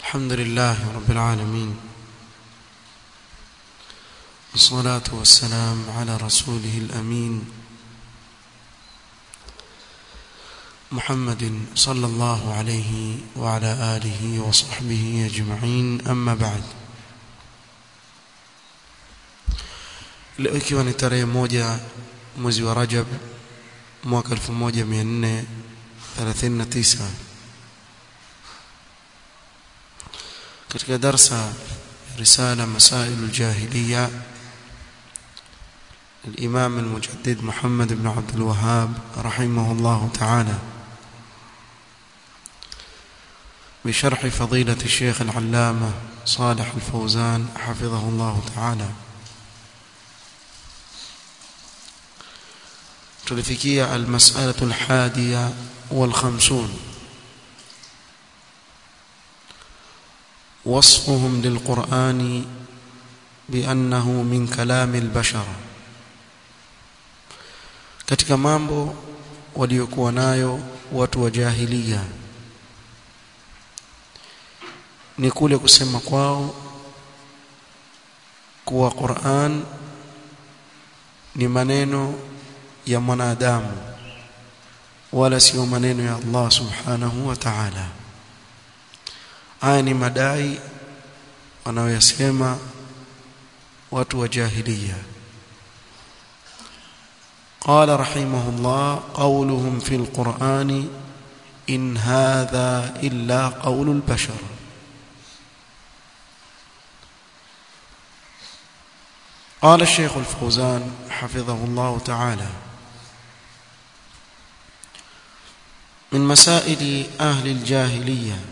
الحمد لله رب العالمين والصلاة والسلام على رسوله الأمين محمد صلى الله عليه وعلى آله وصحبه أجمعين أما بعد leo ikiwa ni tarehe moja mwezi wa Rajab mwaka 1439 katika darsa risala masail aljahiliya الإمام المجدد محمد بن عبد الوهاب رحمه الله تعالى بشرح فضيلة الشيخ العلامة صالح الفوزان حفظه الله تعالى tulifikia almas'alatu alhadiya walkhamsun وصفهم للقرآن بأنه من كلام البشر katika mambo waliokuwa nayo watu wa jahiliya ni kule kusema kwao kuwa Qur'an ni maneno ya mwanadamu wala sio maneno ya Allah subhanahu wa ta'ala haya ni madai wanaoyasema watu wa jahiliya قال رحمه الله قولهم في القرآن إن هذا إلا قول البشر قال الشيخ الفوزان حفظه الله تعالى من مسائل أهل الجاهلية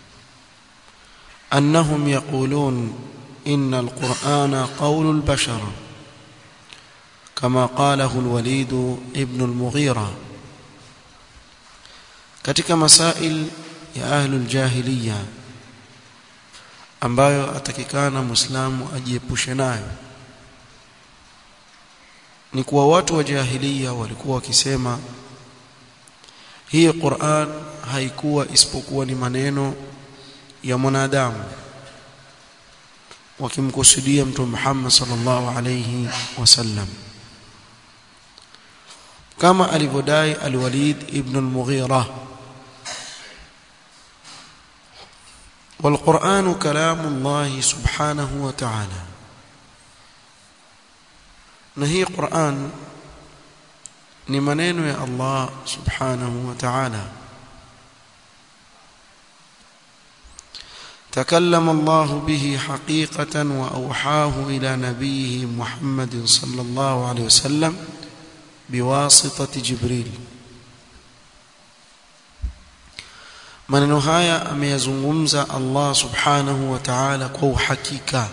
أنهم يقولون إن القرآن قول البشر كما قاله الوليد ابن المغيرة katika masail ya ahlul jahiliya ambayo atakikana muislamu ajiepushe nayo ni kuwa watu wa jahiliya walikuwa wakisema hii Qur'an haikuwa isipokuwa ni maneno ya mwanadamu wakimkusudia mtume Muhammad sallallahu alayhi wasallam kama alivyodai al-Walid ibn al-Mughira والقرآن كلام الله سبحانه وتعالى نهي قرآن ni maneno ya Allah subhanahu wa ta'ala تكلم الله به حقيقة وأوحاه إلى نبيه محمد صلى الله عليه وسلم بواسطة جبريل maneno haya ameyazungumza Allah subhanahu wa ta'ala kwa uhakika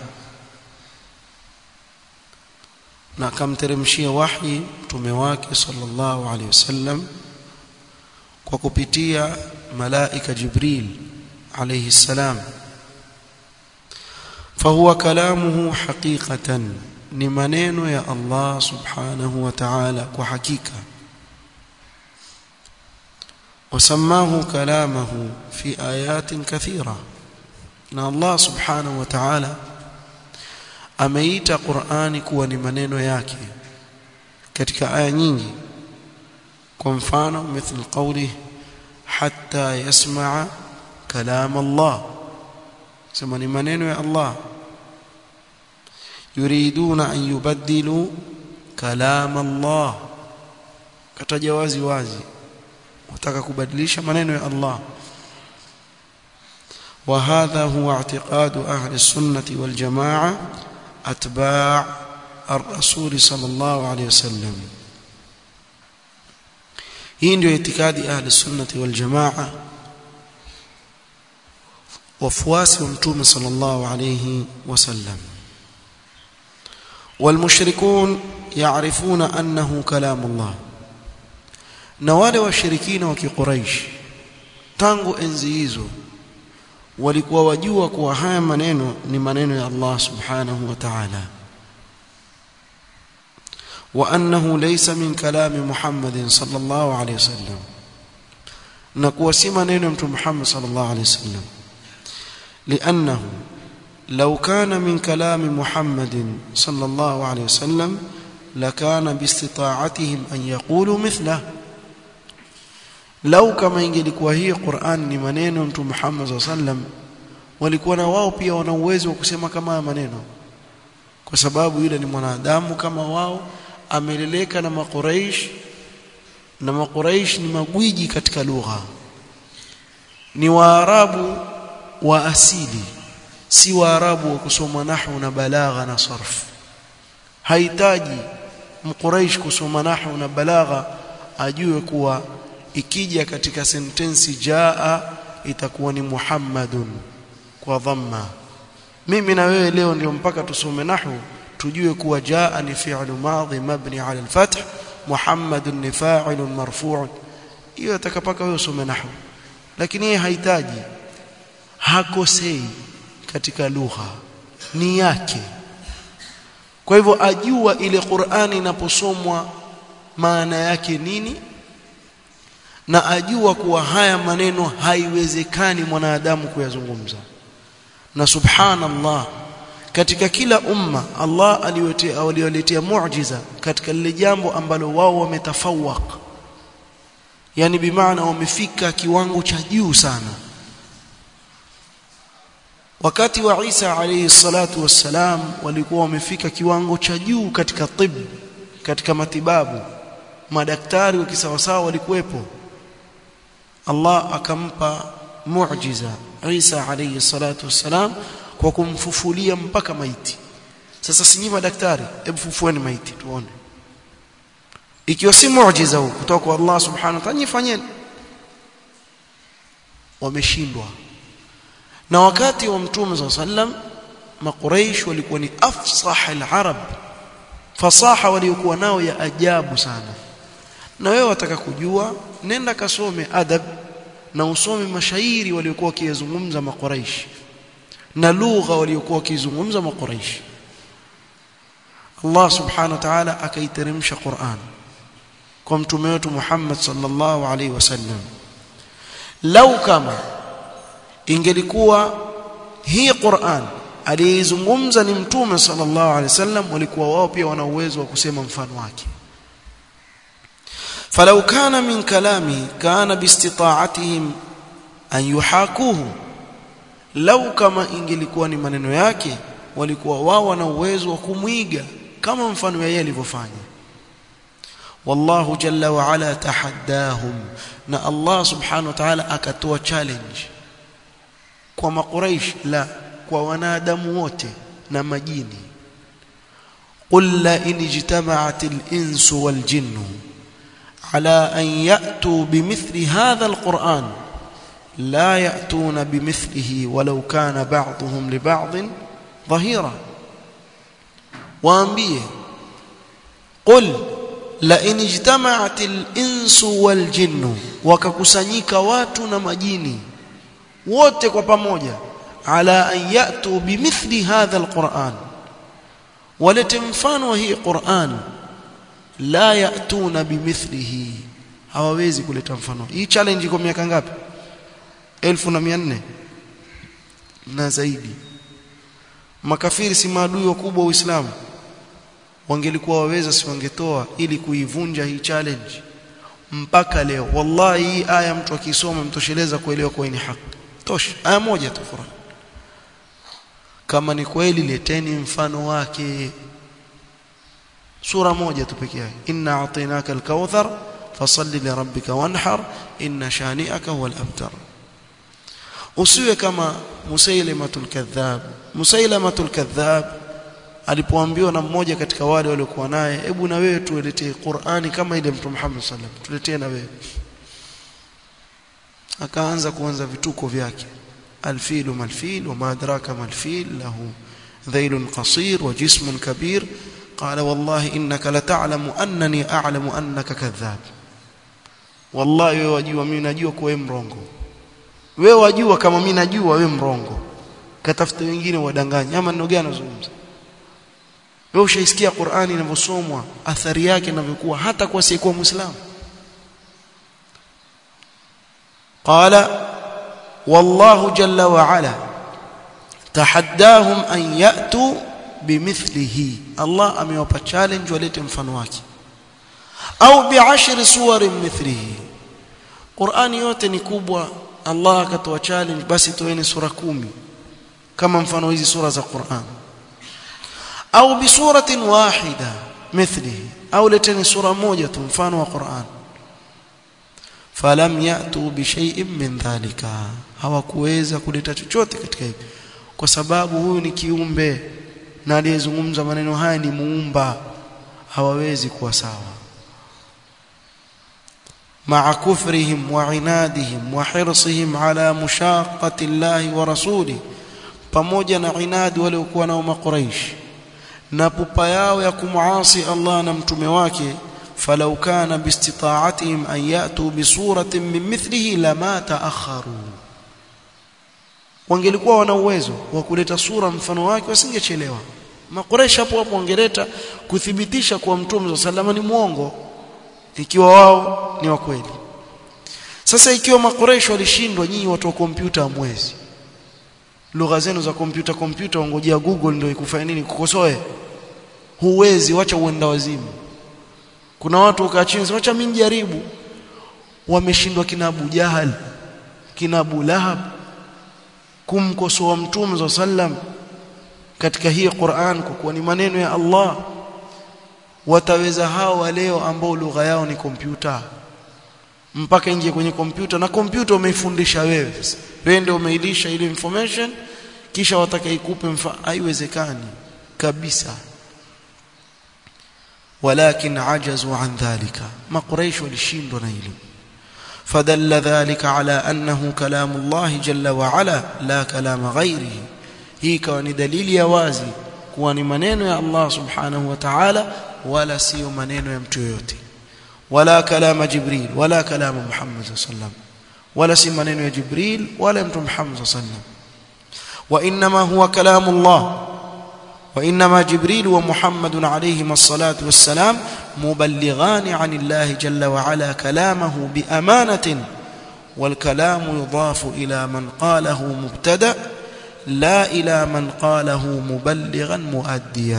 na akamteremshia wahi mtume wake sallallahu alaihi wasallam kwa kupitia malaika Jibril alayhi salam فهو كلامه حقيقة ni maneno ya Allah subhanahu wa ta'ala kwa hakika وسماه كلامه في آيات كثيرة na Allah subhanahu wa ta'ala ameita Qur'ani kuwa ni maneno yake katika aya nyingi kwa mfano mithل قوله حتى يسمع كلام الله sema ni maneno ya Allah yuriduna an yubaddilu kalam Allah kataja wazi wazi wataka kubadilisha maneno ya Allah وهذا هو اعتقاد أهل السنة والجماعة أتباع الرسول صلى الله عليه وسلم hii ndio itikadi ahli sunnati wal jamaa wafuasi wa mtume sallallahu alayhi wasallam والمشركون يعرفون أنه كلام الله na wale washirikina wa kiquraish tangu enzi hizo walikuwa wajua kuwa haya maneno ni maneno ya Allah subhanahu wa ta'ala wa annahu laysa min kalami Muhammadin sallallahu alayhi wasallam na kuwa si maneno ya mtume Muhammad sallallahu alayhi wasallam لأنه لو كان من كلام محمد صلى الله عليه وسلم لكان باستطاعتهم أن يقولوا مثله لو كما ingelikuwa hii Qur'an ni maneno mtu Muhammad صلى الله عليه وسلم walikuwa na wao pia wana uwezo wa kusema kama haya maneno kwa sababu yule ni mwanadamu kama wao ameleleka na makuraish na makuraish ni magwiji katika lugha ni waarabu wa asili si waarabu wa kusoma nahwu na balagha na sarf hahitaji mquraish kusoma nahwu na balagha ajue kuwa ikija katika sentensi jaa itakuwa ni muhammadun kwa dhamma mimi na wewe leo ndio mpaka tusome nahwu tujue kuwa jaa ni fi'lu madhi mabni ala al-fath muhammadun ni fa'ilun marfu' hiyo atakapaka wewe usome nahwu lakini yeye hahitaji hakosei katika lugha ni yake kwa hivyo ajua ile Qur'ani inaposomwa maana yake nini na ajua kuwa haya maneno haiwezekani mwanadamu kuyazungumza na subhanallah katika kila umma Allah aliyoletea aliyoletea muujiza katika lile jambo ambalo wao wametafawak yani bimaana wamefika kiwango cha juu sana wakati wa Isa alayhi salatu wassalam walikuwa wamefika kiwango cha juu katika tib katika matibabu madaktari wa kisawasawa walikuwepo Allah akampa muujiza Isa alayhi salatu wassalam kwa kumfufulia mpaka maiti sasa sinyi madaktari hebu fufueni maiti tuone ikiwa si muujiza huu kutoka kwa Allah subhanahu wa ta'ala nyifanyeni wameshindwa na wakati wa mtume sallam makuraish walikuwa ni afsah al-arab fasaha waliokuwa nao ya ajabu sana na wewe wataka kujua nenda kasome adab na usome mashairi waliokuwa wakizungumza makuraish na lugha waliokuwa wakizungumza makuraish Allah subhanahu wa ta'ala akaiteremsha Qur'an kwa mtume wetu Muhammad sallallahu alaihi wasallam lau kama ingelikuwa hii Qur'an aliyezungumza ni mtume sallallahu alaihi wasallam walikuwa wao pia wana uwezo wa kusema mfano wake فلو كان من كلامه كان باستطاعتهم أن يحاكوه لو كما ingelikuwa ni maneno yake walikuwa wao wana uwezo wa kumwiga kama mfano yeye alivyofanya wallahu jalla wa ala tahaddahum na Allah subhanahu wa ta'ala akatoa challenge kwa makuraish la kwa wanadamu wote na majini qul la in ijtama'at al-insu wal jinnu على أن يأتوا بمثل هذا القرآن لا يأتون بمثله ولو كان بعضهم لبعض ظهيرا وأنبيه قل لئن اجتمعت الإنس والجن وككسنيك واتنا مجيني wote kwa pamoja ala an yatu bimithli hadha alquran walete mfano wa hii quran la yatuna bimithlihi hawawezi kuleta mfano hii challenge iko miaka ngapi 1400 na zaidi makafiri si maadui wakubwa wa Uislamu wangelikuwa waweza si wangetoa ili kuivunja hii challenge mpaka leo wallahi hii aya mtu akisoma mtosheleza kuelewa kwa ni haki tosha aya moja tu Qur'an kama ni kweli leteni mfano wake sura moja tu pekee yake inna a'tainaka al-kauthar fasalli li rabbika wanhar inna shani'aka huwal abtar usiwe kama musailamatul kadhab musailamatul kadhab alipoambiwa na mmoja katika wale waliokuwa naye hebu na wewe tuletee Qur'ani kama ile mtume Muhammad sallam tuletee na wewe akaanza kuanza vituko vyake alfilu malfil wama adraka malfil lahu dhailun qasir wa jismun kabir قال والله انك لتعلم انني اعلم انك كذاب والله wewe wajua mimi najua kwa wewe mrongo wewe wajua kama mimi najua wewe mrongo katafuta wengine wadanganya ama neno gani unazungumza wewe ushaisikia Qur'ani inavyosomwa athari yake inavyokuwa hata kwa siyekuwa muislamu قال والله جل وعلا tahaddahum an yatu bimithlihi Allah amewapa challenge walete mfano wake au bi'ashri suwarin mithlihi Qur'ani yote ni kubwa Allah akatoa challenge basi toeni sura kumi kama mfano hizi sura za Qur'an au bisuratin wahida mithlihi au leteni sura moja tu mfano wa Qur'an falam yatu bishay'in min dhalika hawakuweza kuleta chochote katika hivi kwa sababu huyu ni kiumbe na aliyezungumza maneno haya ni muumba hawawezi kuwa sawa مع كفرهم وعنادهم وحرصهم على مشاقة الله ورسوله pamoja na inadi waliokuwa nao makuraish na pupa yao ya kumuasi Allah na mtume wake falau kana biistita'atihim an yatu bisuratin min mithlihi lama ta'akharu wangelikuwa wana uwezo wa kuleta sura mfano wake wasingechelewa makuraish hapo hapo wangeleta kuthibitisha kuwa mtume sallallahu ni mwongo ikiwa wao ni wa kweli sasa ikiwa makoresho walishindwa nyinyi watu wa kompyuta hamwezi lugha zenu za kompyuta kompyuta ongojea google ndio ikufanya nini kukosoe huwezi wacha uenda wazimu kuna watu ukaa chini wacha mimi jaribu wameshindwa kina Abu Jahal kina Abu Lahab kumkosoa mtume sallam katika hii Qur'an kwa kuwa ni maneno ya Allah wataweza hao leo ambao lugha yao ni kompyuta mpaka ingie kwenye kompyuta na kompyuta umeifundisha wewe wewe ndio umeilisha ile information kisha wataka ikupe haiwezekani kabisa walakin ajazu an dhalika makuraish walishindwa na hilo فدل ذلك على أنه كلام الله جل وعلا لا كلام غيره هي كان دليل يوازي kuwa ni maneno ya Allah subhanahu wa ta'ala wala sio maneno ya mtu yoyote wala kalama jibril wala kalama muhammad sallam wala si maneno ya jibril wala mtu muhammad sallam wa inma huwa kalamu Allah wa inma jibril wa muhammad alayhi as-salatu was-salam muballighan 'an Allah jalla wa ala kalamahu bi amanatin wal kalamu yudafu ila man qalahu mubtada' لا إلى من قاله مبلغا مؤديا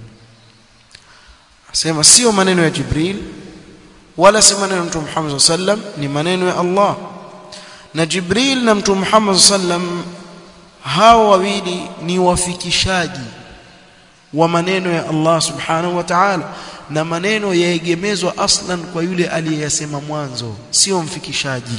sema sio maneno ya Jibril wala si maneno ya Mtume Muhammad sallam ni maneno ya Allah na Jibril na Mtume Muhammad sallam hao wawili ni wafikishaji wa maneno ya Allah subhanahu wa ta'ala na maneno yaegemezwa aslan kwa yule aliyeyasema mwanzo sio mfikishaji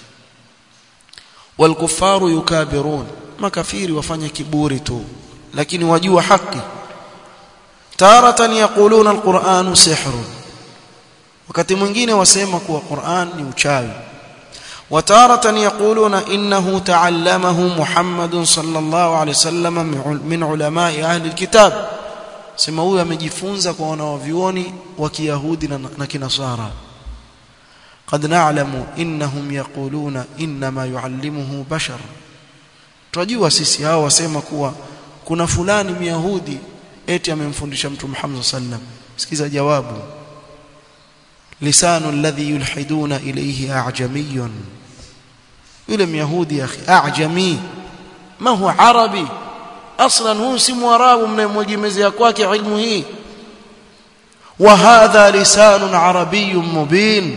walkufaru yukabirun makafiri wafanya kiburi tu lakini wajua haki taratan yaquluna alquranu sihrun wakati mwingine wasema kuwa Qur'an ni uchawi وتارة يقولون إنه تعلمه محمد صلى الله عليه وسلم من علماء أهل الكتاب sema huyu amejifunza kwa wanawavyuoni wa Kiyahudi na Kinasara قد نعلم إنهم يقولون إنما يعلمه بشر tunajua sisi hao wasema kuwa kuna fulani myahudi eti amemfundisha mtu Muhammad sallam sikiza jawabu lisanu alladhi yulhiduna ilayhi a'jamiyun yule myahudi akhi a'jami ma huwa arabi aslan huwa si mwarabu mnayemwegemezea kwake ilmu hii wa hadha lisanun arabiyyun mubin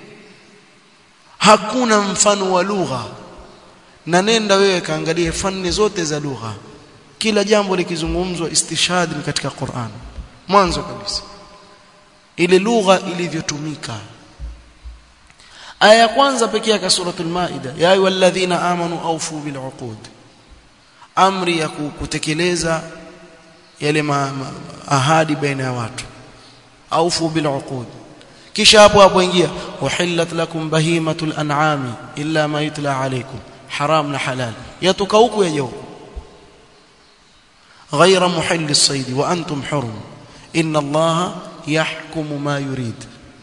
hakuna mfano wa lugha na nenda wewe kaangalie fani zote za lugha kila jambo likizungumzwa istishhad ni katika Qur'an mwanzo kabisa ile lugha ilivyotumika aya ya kwanza pekee ya suratul maida ya ayyuhalladhina amanu awfu bil uqud amri ya kutekeleza yale ma, ma, ahadi baina ya watu awfu bil uqud kisha hapo hapo ingia uhillat lakum bahimatul an'ami illa ma yutla alaykum haram na halal yatoka huku yaje huku غير محل الصيد وانتم حرم ان الله يحكم ما يريد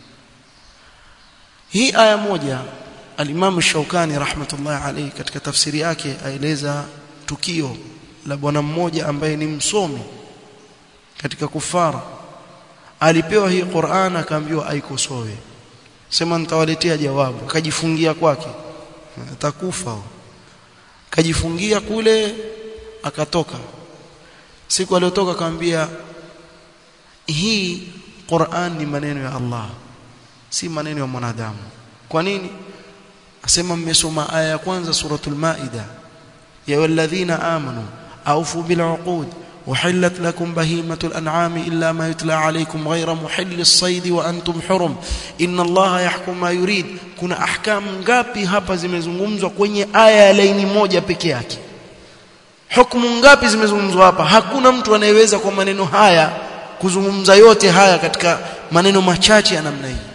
hii aya moja al-Imam Shaukani rahmatullah alayhi katika tafsiri yake aeleza tukio la bwana mmoja ambaye ni msomi katika kufara alipewa hii Qur'an akaambiwa aikosoe sema nitawaletea jawabu akajifungia kwake atakufa kajifungia kule akatoka siku aliyotoka akamwambia hii Qur'an ni maneno ya Allah si maneno ya mwanadamu kwa nini asema mmesoma aya ya kwanza suratul maida ya walladhina amanu awfu bil uqud وحلت لكم بهيمة الأنعام إلا ما يتلى عليكم غير محل الصيد وأنتم حرم إن الله يحكم ما يريد kuna ahkamu ngapi hapa zimezungumzwa kwenye aya ya laini moja peke yake hukumu ngapi zimezungumzwa hapa hakuna mtu anayeweza kwa maneno haya kuzungumza yote haya katika maneno machache ya namna hii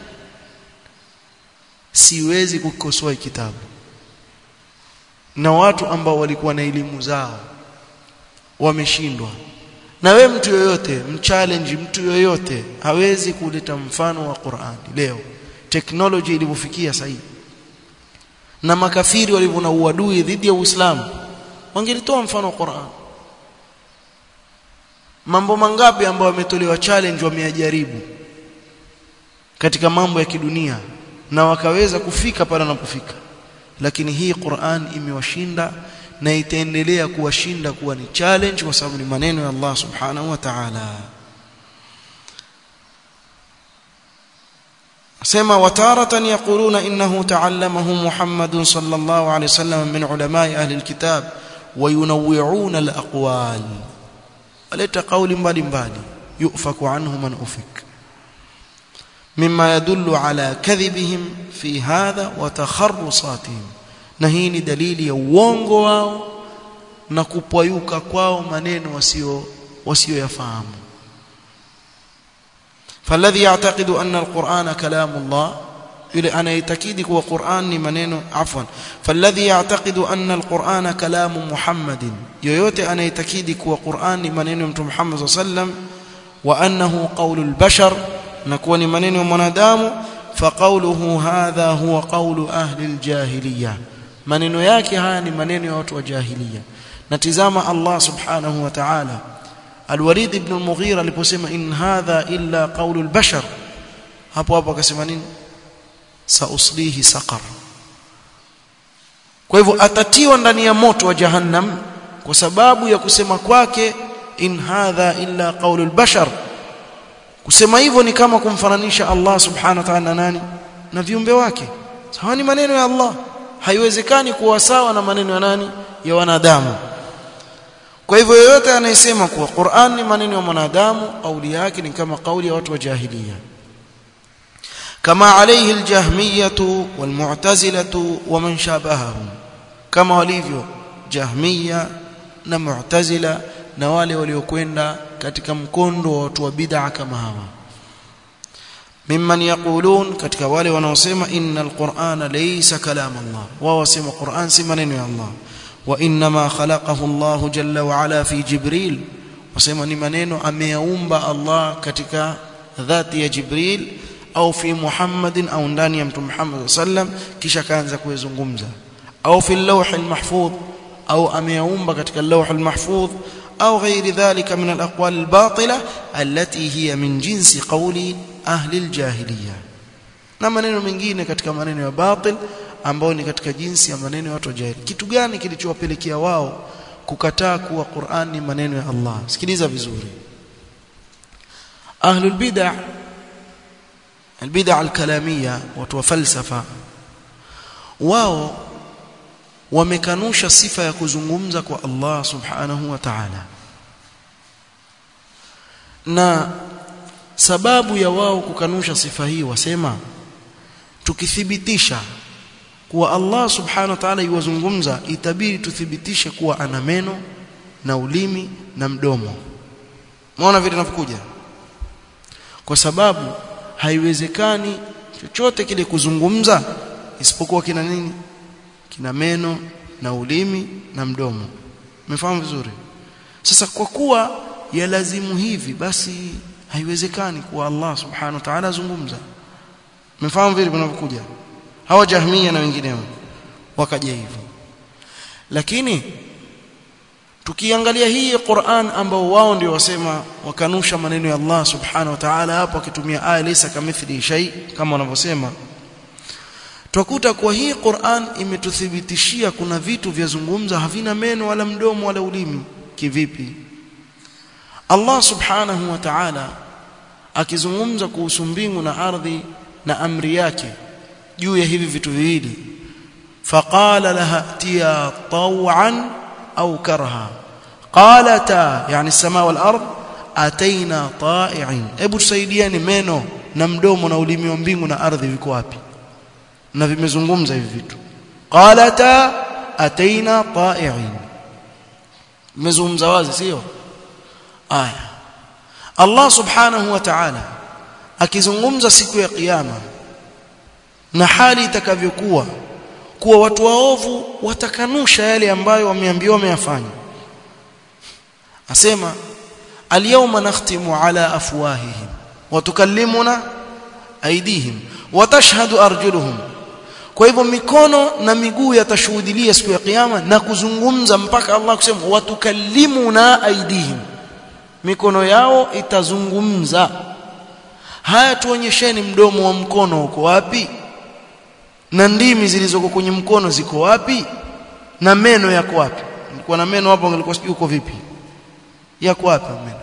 siwezi kukikosoa kitabu na watu ambao walikuwa na elimu zao wameshindwa na we mtu yoyote mchallenge mtu yoyote hawezi kuleta mfano wa Qur'ani leo technology ilivyofikia sasa na makafiri walivyo na uadui dhidi ya Uislamu wangelitoa mfano wa Qur'an mambo mangapi ambayo wametolewa challenge wameyajaribu katika mambo ya kidunia na wakaweza kufika pale wanapofika lakini hii Qur'an imewashinda na itaendelea kuwashinda kuwa ni challenge kwa sababu ni maneno ya Allah subhanahu wa ta'ala sema wataratan yaquluna innahu ta'allamahu Muhammadun sallallahu alayhi wasallam min ulama'i ahli alkitab wayunawwi'una alaqwal aleta qawli mbalimbali yufaku anhu man ufik mimma yadullu ala kadhibihim fi hadha wa takharrusatihim na hii ni dalili ya uongo wao na kupwayuka kwao maneno wasio wasioyafahamu فالذي يعتقد أن القرآن كلام الله يلي أنا يتكيد هو قرآن منين عفوا فالذي يعتقد أن القرآن كلام محمد يويوتي أنا يتكيد هو قرآن منين محمد صلى الله عليه وسلم وأنه قول البشر نكون منين منادام فقوله هذا هو قول أهل الجاهلية maneno yake haya ni maneno ya watu wa jahiliya natizama Allah subhanahu wa ta'ala Al-Walid ibn al-Mughira aliposema in hadha illa qawlu al-bashar hapo hapo akasema nini sauslihi saqar kwa hivyo atatiwa ndani ya moto wa jahannam kwa sababu ya kusema kwake in hadha illa qawlu al-bashar kusema hivyo ni kama kumfananisha Allah subhanahu wa ta'ala na nani na viumbe wake sawa ni maneno ya Allah haiwezekani kuwa sawa na maneno ya nani ya wanadamu kwa hivyo yoyote anayesema kuwa Qur'an ni maneno ya mwanadamu kauli yake ni kama kauli ya watu wa jahiliya kama alayhi aljahmiyatu walmu'tazilatu waman shabahahum kama walivyo jahmiya na mu'tazila na wale waliokwenda katika mkondo wa watu wa bid'a kama hawa mimman yaqulun katika wale wanaosema innal qur'ana laysa kalam Allah wao wasema Qur'an si maneno ya Allah wa inma khalaqahu Allah jalla wa ala fi Jibril wasema ni maneno ameyaumba Allah katika dhati ya Jibril au fi Muhammadin au ndani ya mtume Muhammad sallam kisha kaanza kuyazungumza au fi al-lawh al-mahfuz au ameyaumba katika al-lawh al-mahfuz au ghairi dhalika min al-aqwal al-batila allati hiya min jinsi qawli ahli al-jahiliya na maneno mengine katika maneno ya batil ambao ni katika jinsi ya maneno ya watu wa jahili kitu gani kilichowapelekea wao kukataa kuwa Qur'an ni maneno ya Allah sikiliza vizuri ahlul bid'ah albid'ah alkalamia watu wa falsafa wao wamekanusha sifa ya kuzungumza kwa Allah subhanahu wa ta'ala na sababu ya wao kukanusha sifa hii wasema tukithibitisha kuwa Allah subhanahu wa ta'ala yuwazungumza itabidi tuthibitishe kuwa ana meno na ulimi na mdomo umeona vile inapokuja kwa sababu haiwezekani chochote kile kuzungumza isipokuwa kina nini kina meno na ulimi na mdomo umefahamu vizuri sasa kwa kuwa yalazimu hivi basi haiwezekani kuwa Allah subhanahu wa ta'ala azungumza umefahamu vile vinavyokuja hawa jahmia na wengineo wakaja hivyo lakini tukiangalia hii Qur'an ambao wao ndio wasema wakanusha maneno ya Allah subhanahu wa ta'ala hapo akitumia aya laysa kamithli shay kama wanavyosema twakuta kwa hii Qur'an imetuthibitishia kuna vitu vya zungumza havina meno wala mdomo wala ulimi kivipi Allah subhanahu wa ta'ala akizungumza kuhusu mbingu na ardhi na amri yake juu ya hivi vitu viwili faqala laha tiya taw'an au karha qalata yani as-samaa wal ard ataina ta'i'in hebu tusaidieni meno na mdomo na ulimi wa mbingu na ardhi viko wapi na vimezungumza hivi vitu qalata ataina ta'i'in vimezungumza wazi sio aya Allah subhanahu wa ta'ala akizungumza siku ya kiyama na hali itakavyokuwa kuwa watu waovu watakanusha yale ambayo wameambiwa wameyafanya asema alyawma nakhtimu ala afwahihim wa tukallimuna aydihim wa tashhadu arjuluhum kwa hivyo mikono na miguu yatashuhudilia siku ya kiyama na kuzungumza mpaka Allah kusema watukallimuna aydihim mikono yao itazungumza haya tuonyesheni mdomo wa mkono uko wapi na ndimi zilizoko kwenye mkono ziko wapi na meno yako wapi nilikuwa na meno hapo nilikuwa sijui uko vipi yako wapi meno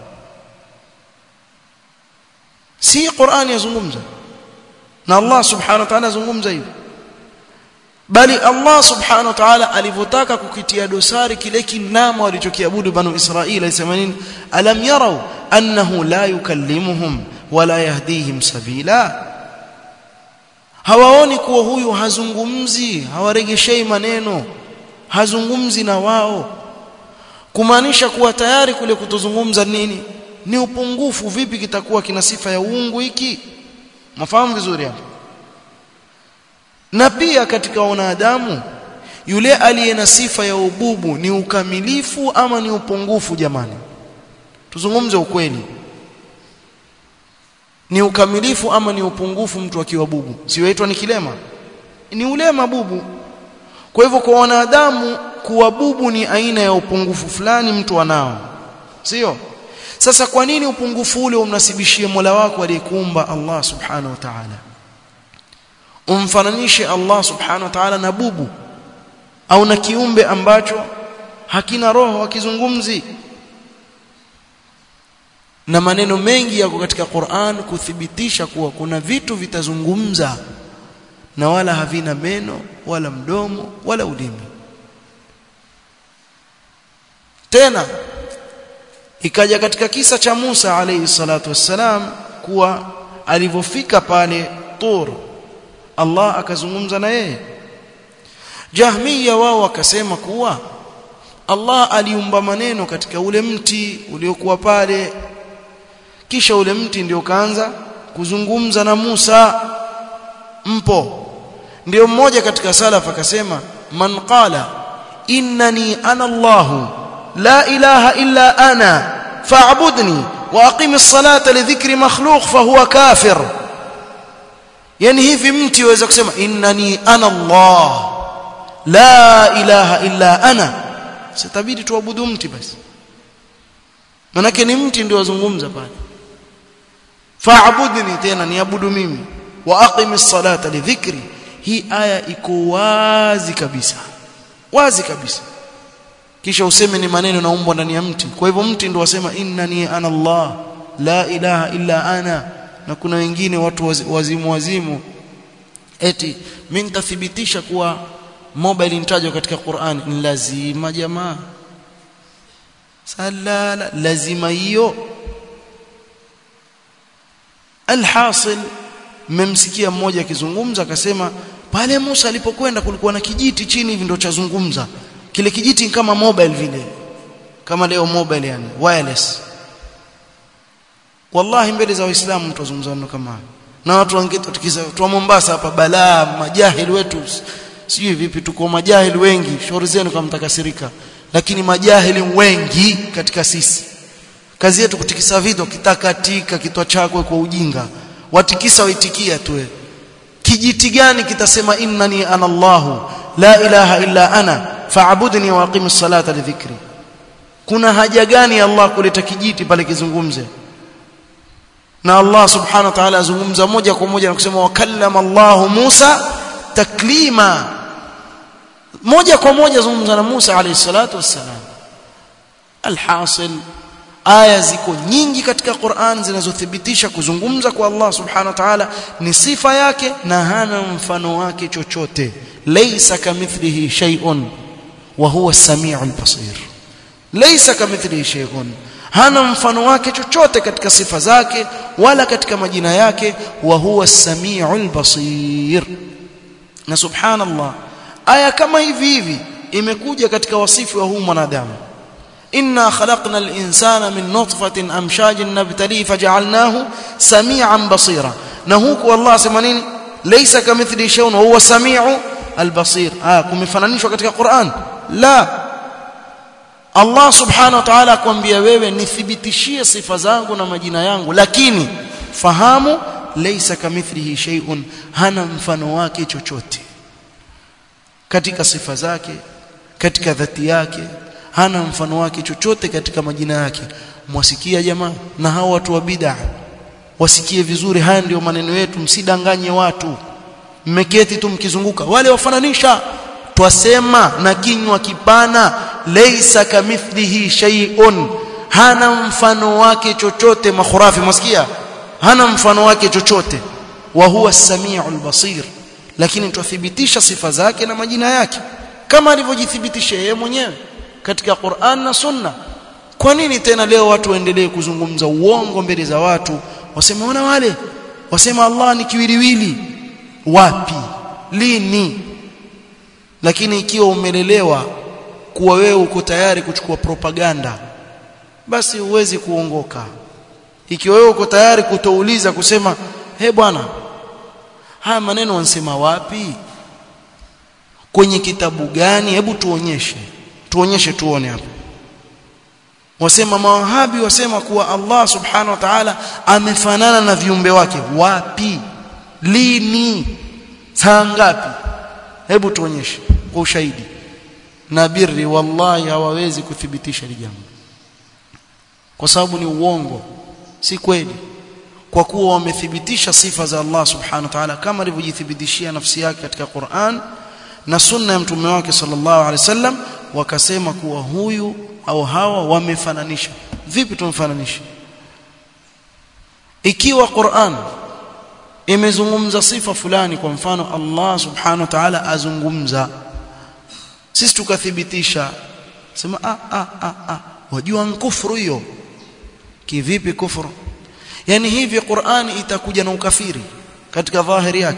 si Qur'ani yazungumza na Allah subhanahu wa ta'ala yazungumza hivi bali Allah subhanahu wa ta'ala alivyotaka kukitia dosari kile kinamo walichokiabudu banu Israili alisema nini alam yarau annahu la yukallimuhum wala yahdihim sabila hawaoni kuwa huyu hazungumzi hawaregeshei maneno hazungumzi na wao kumaanisha kuwa tayari kule kutozungumza nini ni upungufu vipi kitakuwa kina sifa ya uungu hiki mafahamu vizuri hapo na pia katika wanadamu yule aliye na sifa ya ububu ni ukamilifu ama ni upungufu jamani tuzungumze ukweli ni ukamilifu ama ni upungufu mtu akiwa bubu siwaitwa ni kilema ni ulema bubu kwa hivyo kwa wanadamu kuwa bubu ni aina ya upungufu fulani mtu anao sio sasa kwa nini upungufu ule umnasibishie Mola wako aliyekuumba Allah subhanahu wa ta'ala umfananishe Allah subhanahu wa ta'ala na bubu au na kiumbe ambacho hakina roho hakizungumzi na maneno mengi yako katika Qur'an kuthibitisha kuwa kuna vitu vitazungumza na wala havina meno wala mdomo wala ulimi tena ikaja katika kisa cha Musa alayhi salatu wassalam kuwa alivyofika pale Tur Allah akazungumza na yeye Jahmiya wao wakasema kuwa Allah aliumba maneno katika ule mti uliokuwa pale kisha ule mti ndio kaanza kuzungumza na Musa mpo ndio mmoja katika salaf akasema man qala innani ana Allah la ilaha illa ana fa'budni wa aqimis salata li dhikri makhluq fa huwa kafir yani hivi mti waweza kusema innani ana Allah la ilaha illa ana sitabidi tuabudu mti basi manake ni mti ndio wazungumza pale fa'budni tena niabudu mimi wa aqimis salata li dhikri hii aya iko wazi kabisa wazi kabisa kisha useme ni maneno naumbwa ndani ya mti kwa hivyo mti ndio wasema innani ana Allah la ilaha illa ana na kuna wengine watu wazimu wazimu eti mimi nitathibitisha kuwa mobile intajwa katika Qur'an ni lazima jamaa salala lazima hiyo alhasil mmemsikia mmoja akizungumza akasema pale Musa alipokwenda kulikuwa na kijiti chini hivi ndio chazungumza kile kijiti kama mobile vile kama leo mobile yani wireless wallahi mbele za waislamu tutazungumza neno kama na watu wangetu tukiza tu Mombasa hapa balaa majahili wetu sijui vipi tuko majahili wengi shauri zenu kama mtakasirika lakini majahili wengi katika sisi kazi yetu kutikisa vitu kitakatika kitwa chako kwa ujinga watikisa waitikia tu kijiti gani kitasema innani ana Allahu la ilaha illa ana fa'budni wa aqimis salata li dhikri kuna haja gani Allah kuleta kijiti pale kizungumze na Allah subhanahu wa ta'ala azungumza moja kwa moja na kusema wakallama Allah Musa taklima moja kwa moja zungumza na Musa alayhi salatu wassalam alhasil aya ziko nyingi katika Qur'an zinazothibitisha kuzungumza kwa Allah subhanahu wa ta'ala ni sifa yake na hana mfano wake chochote laysa kamithlihi shay'un wa huwa as-sami'ul basir laysa kamithlihi shay'un hana mfano wake chochote katika sifa zake wala katika majina yake wa huwa as-sami'ul basir na subhanallah aya kama hivi hivi imekuja katika wasifu wa huu mwanadamu inna khalaqna al-insana min nutfatin amshajin nabtali faj'alnahu sami'an basira na huku Allah asema nini laysa kamithli shay'un wa huwa sami'u al-basir ah kumefananishwa katika Qur'an la Allah subhanahu wa ta'ala akwambia wewe nithibitishie sifa zangu na majina yangu lakini fahamu laysa kamithlihi shay'un hana mfano wake chochote katika sifa zake katika dhati yake hana mfano wake chochote katika majina yake mwasikia jamaa na hao watu wa bid'a wasikie vizuri haya ndio maneno yetu msidanganye watu mmeketi tu mkizunguka wale wafananisha twasema na kinywa kipana laysa kamithlihi shay'un hana mfano wake chochote makhurafi mwasikia hana mfano wake chochote wa huwa as-sami'ul basir lakini tuthibitisha sifa zake na majina yake kama alivyojithibitisha yeye mwenyewe katika Qur'an na Sunna kwa nini tena leo watu waendelee kuzungumza uongo mbele za watu wasema wana wale wasema Allah ni kiwiliwili wapi lini lakini ikiwa umelelewa kuwa wewe uko tayari kuchukua propaganda basi huwezi kuongoka ikiwa wewe uko tayari kutouliza kusema he bwana haya maneno wansema wapi kwenye kitabu gani hebu tuonyeshe tuonyeshe tuone hapo wasema mawahabi wasema kuwa Allah subhanahu wa ta'ala amefanana na viumbe wake wapi lini saa ngapi hebu tuonyeshe kwa ushahidi na birri wallahi hawawezi kuthibitisha hili jambo kwa sababu ni uongo si kweli kwa kuwa wamethibitisha sifa za Allah subhanahu wa ta'ala kama alivyojithibitishia nafsi yake katika Qur'an na sunna ya mtume wake sallallahu alaihi wasallam wakasema kuwa huyu au hawa wamefananisha vipi tumfananisha ikiwa Qur'an imezungumza sifa fulani kwa mfano Allah subhanahu wa ta'ala azungumza sisi tukathibitisha sema ah ah ah ah wajua kufuru hiyo kivipi kufuru yani hivi Qur'ani itakuja na ukafiri katika dhahiri yake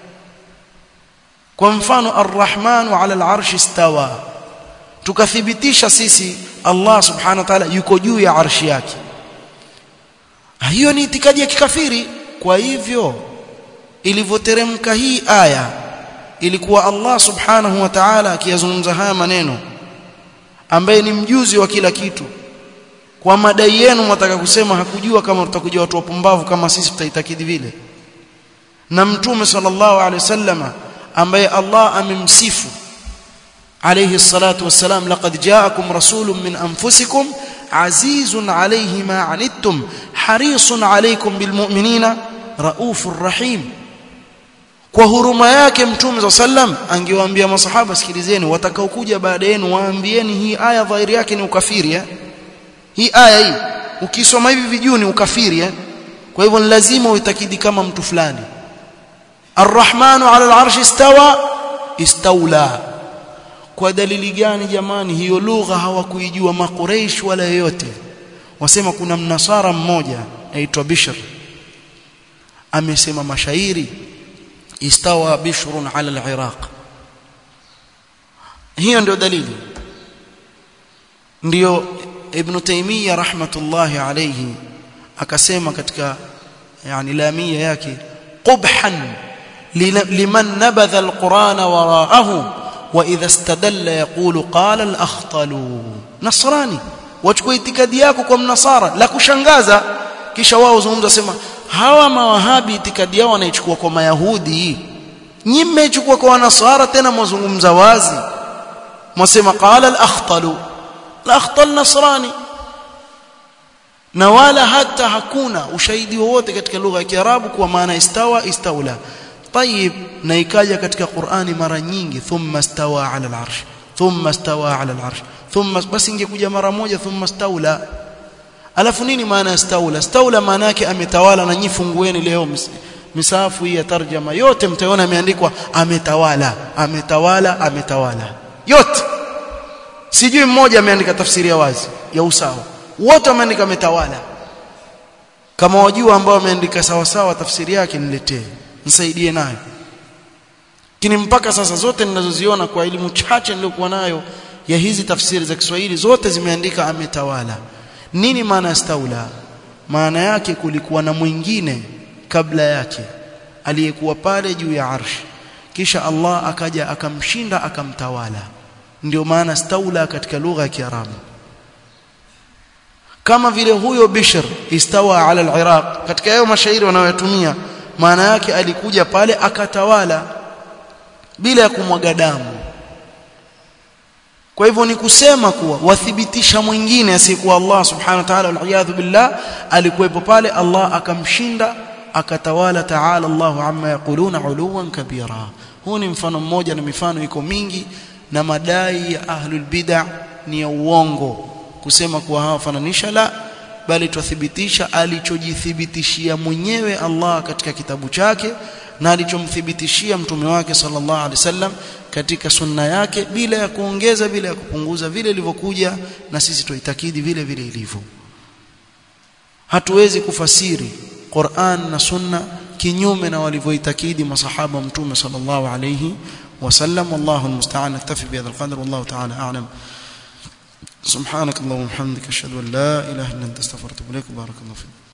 kwa mfano ar-Rahman 'ala al-'arshi istawa tukathibitisha sisi Allah subhanahu wa ta'ala yuko juu ya arshi yake hiyo ni itikadi ya kikafiri kwa hivyo ilivyoteremka hii aya ilikuwa Allah subhanahu wa ta'ala akiyazungumza haya maneno ambaye ni mjuzi wa kila kitu kwa madai yenu mtaka kusema hakujua kama tutakuja watu wapumbavu kama sisi tutaitakidi vile na mtume sallallahu alaihi wasallama ambaye Allah amemsifu alayhi salatu wassalam laqad ja'akum rasulun min anfusikum azizun alayhi ma anittum harisun alaykum bilmu'minina raufur rahim kwa huruma yake mtume sallam angewaambia masahaba sikilizeni watakaokuja baada yenu waambieni hii aya dhahiri yake ni ukafiri eh? hii aya hii ukisoma hivi vijuu ni ukafiri eh? kwa hivyo ni lazima uitakidi kama mtu fulani arrahmanu ala al'arshi istawa istawla kwa dalili gani jamani hiyo lugha hawakuijua makureish wala yoyote wasema kuna mnasara mmoja aitwa Bishr amesema mashairi istawa bishrun ala al-iraq hiyo ndio dalili ndio ibn taymiyyah rahmatullahi alayhi akasema katika yani lamia yake qubhan liman nabadha al-quran wara'ahu wa idha istadalla yaqulu qala al-akhtalu nasrani wachukua itikadi yako kwa mnasara la kushangaza kisha wao zungumza sema hawa mawahabi itikadi yao wanaichukua kwa mayahudi nyinyi mmechukua kwa wanasara tena mwazungumza wazi mwasema qala al-akhtalu al-akhtal nasrani na wala hata hakuna ushahidi wowote katika lugha ya Kiarabu kwa maana istawa istaula طيب na ikaja katika Qur'ani mara nyingi thumma stawa ala al-arsh thumma stawa ala al-arsh thumma basi ingekuja mara moja thumma staula alafu nini maana ya staula staula maana yake ametawala na nyifungueni leo misafu hii ya tarjama yote mtaona imeandikwa ametawala ametawala ametawala yote sijui mmoja ameandika tafsiri ya wazi ya usawa wote wameandika ametawala kama wajua ambao wameandika sawa sawa tafsiri yake niletee nisaidie nayo lakini mpaka sasa zote ninazoziona kwa elimu chache niliyokuwa nayo ya hizi tafsiri za Kiswahili zote zimeandika ametawala nini maana ya staula maana yake kulikuwa na mwingine kabla yake aliyekuwa pale juu ya arshi kisha Allah akaja akamshinda akamtawala ndio maana staula katika lugha ya Kiarabu kama vile huyo Bishr istawa ala al-Iraq katika hayo mashairi wanayotumia maana yake alikuja pale akatawala bila ya kumwaga damu kwa hivyo ni kusema kuwa wathibitisha mwingine asiyekuwa Allah subhanahu wa ta'ala wal billah alikuwepo pale Allah akamshinda akatawala ta'ala Allahu amma yaquluna uluwan kabira huu ni mfano mmoja na mifano iko mingi na madai ya ahlul bid'ah ni ya uongo kusema kuwa hawafananisha la bali twathibitisha alichojithibitishia mwenyewe Allah katika kitabu chake na alichomthibitishia mtume wake sallallahu alaihi wasallam katika sunna yake bila ya kuongeza bila ya kupunguza vile ilivyokuja na sisi tuitakidi vile vile ilivyo hatuwezi kufasiri Qur'an na sunna kinyume na walivyoitakidi masahaba mtume sallallahu alayhi wasallam wallahu almusta'an naktafi bihadha alqadr wallahu ta'ala a'lam سبحانك اللهم وبحمدك اشهد ان لا اله الا انت استغفرك واتوب اليك بارك الله فيك